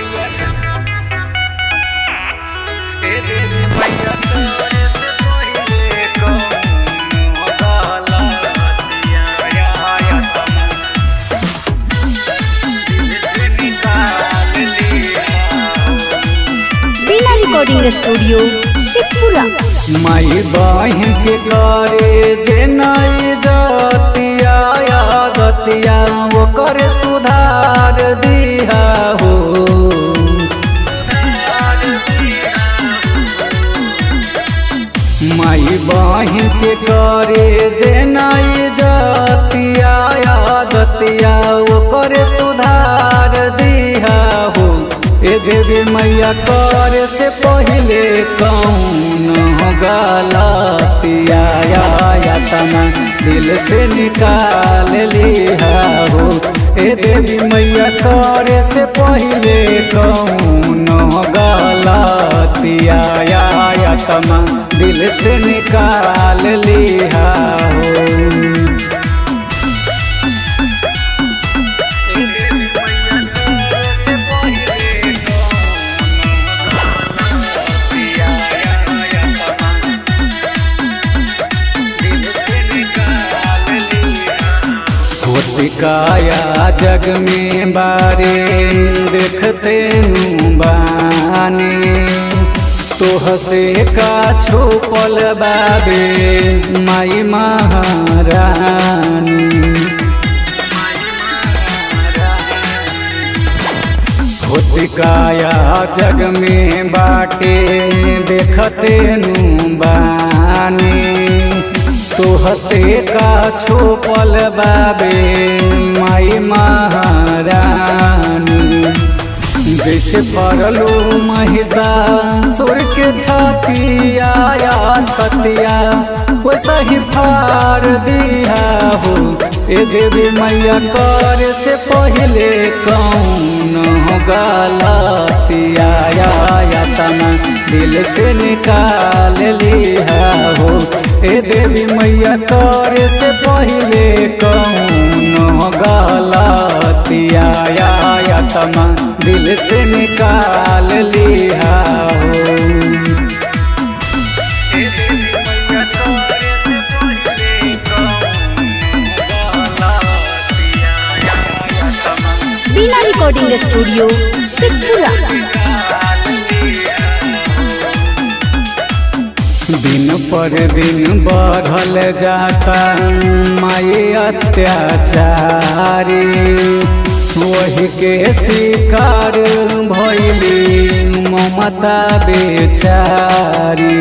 बीना recording studio Shivpura माई बहन के करे जे नई जतिया गतिया ओकर सुधार दिया हो माई बहन के करे जे नई जतिया गतिया ओकर सुधार दिया हो ए देवी मैया करे से पहले कौन हो गलतिया या तना दिल से निकाल लिया हो ए देवी मैया करे से पहले कौन हो गलतिया या तना दिल से निकाल लिया हो काया जग में बारे देखते बानी तोह से का छुपल बाबे माई महारानी काया जग में बाटे देखते बानी तोह से का छुपल बाबे माई महारानी जैसे पड़लो महिषा सुर के छतिया या छतिया वैसा ही फार दिया हो ए देवी मैया कर से पहले कौन हो गलतिया या तना दिल से निकाल लिया हो ए देवी मैया कर से पहले कौन हो गलतिया या तना दिल से निकाल लिया हो बीना रिकॉर्डिंग स्टूडियो शिवपुरा दिन पर दिन बढ़ल जाता माई अत्याचारी वही के शिकार भैली ममता बेचारी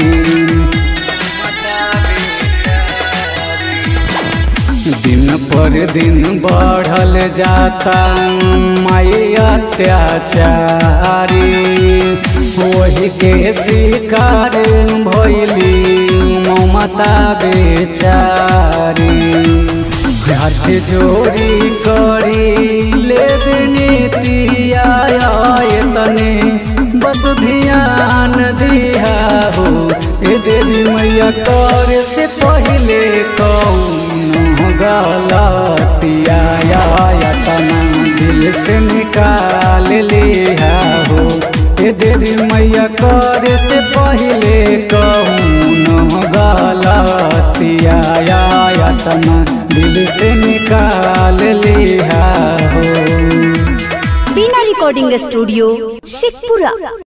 दिन पर दिन बढ़ल जाता माई अत्याचारी वही के शिकार भैली ममता बेचारी हाथ जोड़ी करी ले नीतिया तने बस ध्यान दिया हो ए देवी मैया कर से पहले कौन गलतिया या तना दिल से निकाल लिया हो ए देवी मैया कर से पहले कौन गलतिया या तना दिल से निकाल लिया हो बीना रिकॉर्डिंग स्टूडियो शिवपुरा